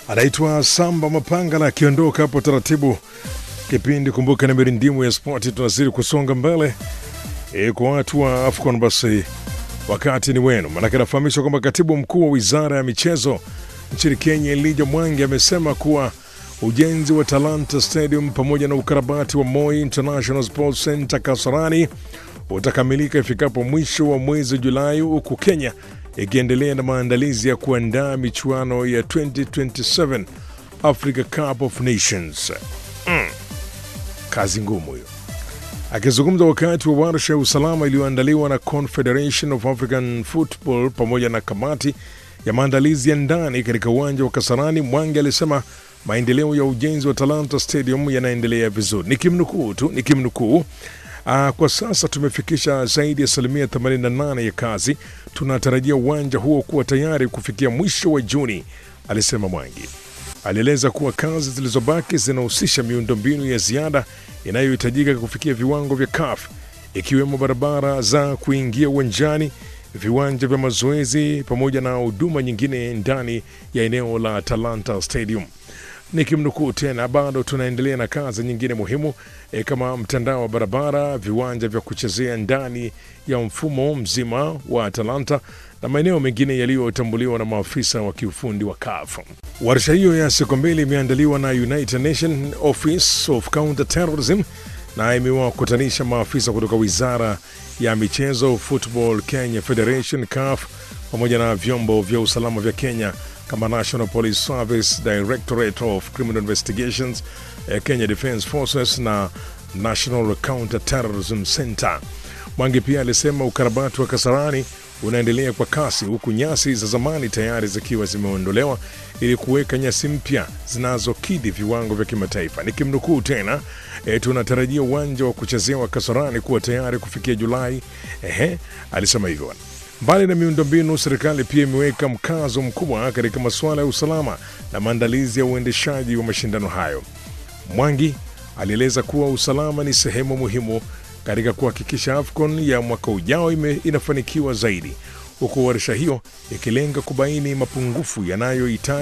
anaitwa Samba Mapangala akiondoka hapo taratibu. Kipindi kumbuka, ni mirindimu ya spoti, tunazidi kusonga mbele e, kwa watu wa AFCON basi wakati ni wenu, manake nafahamishwa kwamba katibu mkuu wa wizara ya michezo nchini Kenya Elijah Mwangi amesema kuwa ujenzi wa Talanta Stadium pamoja na ukarabati wa Moi International Sports Center Kasarani utakamilika ifikapo mwisho wa mwezi Julai, huku Kenya ikiendelea na maandalizi ya kuandaa michuano ya 2027 Africa Cup of Nations. Mm. Kazi ngumu hiyo. Akizungumza wakati wa warsha ya usalama iliyoandaliwa na Confederation of African Football pamoja na kamati ya maandalizi ya ndani katika uwanja wa Kasarani, Mwangi alisema maendeleo ya ujenzi wa Talanta Stadium yanaendelea vizuri. Nikimnukuu tu, nikimnukuu Uh, kwa sasa tumefikisha zaidi ya asilimia 88 ya kazi. Tunatarajia uwanja huo kuwa tayari kufikia mwisho wa Juni, alisema Mwangi. Alieleza kuwa kazi zilizobaki zinahusisha miundombinu ya ziada inayohitajika kufikia viwango vya CAF ikiwemo barabara za kuingia uwanjani, viwanja vya mazoezi pamoja na huduma nyingine ndani ya eneo la Talanta Stadium. Nikimnukuu tena, bado tunaendelea na kazi nyingine muhimu e, kama mtandao wa barabara, viwanja vya kuchezea ndani ya mfumo mzima wa Atalanta na maeneo mengine yaliyotambuliwa na maafisa wa kiufundi wa CAF. Warsha hiyo ya siku mbili imeandaliwa na United Nations Office of Counter Terrorism na imewakutanisha maafisa kutoka wizara ya michezo, Football Kenya Federation, CAF pamoja na vyombo vya usalama vya Kenya kama National Police Service, Directorate of Criminal Investigations, eh, Kenya Defence Forces na National Counter Terrorism Center. Mwangi pia alisema ukarabati wa Kasarani unaendelea kwa kasi huku nyasi za zamani tayari zikiwa zimeondolewa ili kuweka nyasi mpya zinazokidhi viwango vya kimataifa. Nikimnukuu tena, e, tunatarajia uwanja wa kuchezea wa Kasarani kuwa tayari kufikia Julai. Ehe, alisema hivyo. Mbali na miundombinu, serikali pia imeweka mkazo mkubwa katika masuala ya usalama na maandalizi ya uendeshaji wa mashindano hayo. Mwangi alieleza kuwa usalama ni sehemu muhimu katika kuhakikisha AFCON ya mwaka ujao ime, inafanikiwa zaidi, huku warsha hiyo ikilenga kubaini mapungufu yanayohitaji